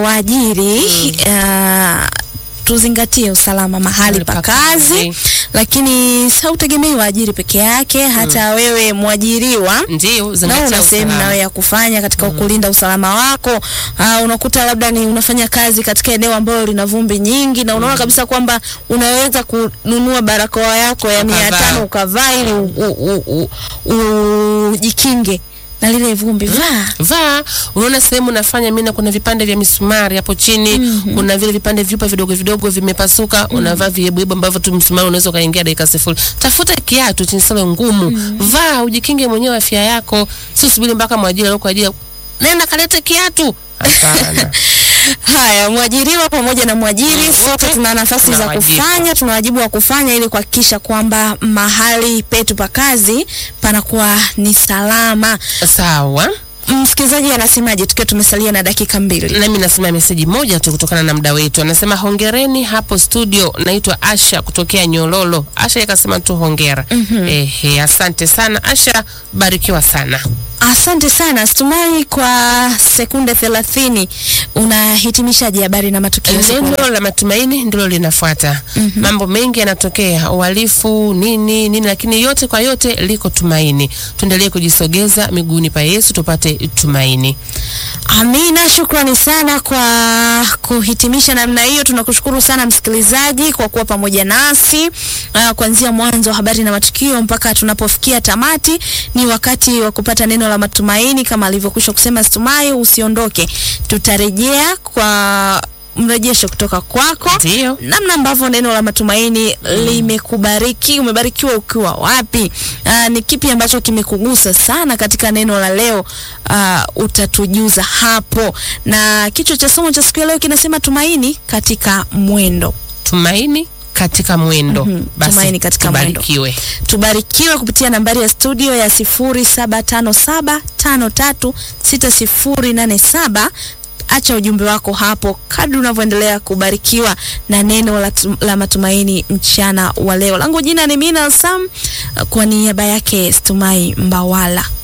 waajiri uh, tuzingatie usalama mahali pa kazi, lakini hautegemei waajiri peke yake, hata wewe mwajiriwa Ndio, nao zingatia una sehemu usalama. nawe ya kufanya katika kulinda usalama wako. Uh, unakuta labda ni unafanya kazi katika eneo ambalo lina vumbi nyingi na unaona kabisa kwamba unaweza kununua barakoa yako ya mia Ukavaa. tano ukavaa ili u- u- u- u- ujikinge na lile vumbi. Vaa vaa unaona sehemu unafanya mina kuna vipande vya misumari hapo chini kuna vile vipande vyupa vidogo vidogo vimepasuka unavaa viebuebu ambavyo tu msumari unaweza ukaingia dakika sifuri tafuta kiatu chenye solo ngumu vaa ujikinge mwenyewe afya yako si usubiri mpaka mwajiri aliokuajiri nenda kalete kiatu hapana Haya, mwajiriwa pamoja na mwajiri sote tuna nafasi tuna za wajibu. kufanya, tuna wajibu wa kufanya ili kuhakikisha kwamba mahali petu pa kazi panakuwa ni salama. sawa Msikilizaji anasemaje tukiwa tumesalia na dakika mbili? nami nasema meseji moja tu kutokana na muda wetu. Anasema hongereni hapo studio, naitwa Asha kutokea Nyololo. Asha ikasema tu hongera. Ehe, asante sana Asha, barikiwa sana. Asante sana Stumai, kwa sekunde thelathini unahitimishaje habari na matukio siku Neno la matumaini ndilo linafuata. Mambo mengi yanatokea, uhalifu nini nini, lakini yote kwa yote liko tumaini. Tuendelee kujisogeza miguuni pa Yesu tupate tumaini. Amina, shukrani sana kwa kuhitimisha namna hiyo. Tunakushukuru sana msikilizaji kwa kuwa pamoja nasi uh, kuanzia mwanzo wa habari na matukio mpaka tunapofikia tamati. Ni wakati wa kupata neno la matumaini kama alivyokwisha kusema Stumai, usiondoke, tutarejea kwa mrejesho kutoka kwako Ndio. namna ambavyo neno la matumaini limekubariki. Umebarikiwa ukiwa wapi? Aa, ni kipi ambacho kimekugusa sana katika neno la leo? Aa, utatujuza hapo, na kichwa cha somo cha siku ya leo kinasema tumaini katika mwendo. Tumaini katika mwendo. Mhm, Basi tumaini katika mwendo. tubarikiwe. Tubarikiwe kupitia nambari ya studio ya 0757536087. Acha ujumbe wako hapo kadri unavyoendelea kubarikiwa na neno la, tu- la matumaini mchana wa leo. Langu jina ni Mina Sam, kwa niaba yake Stumai Mbawala.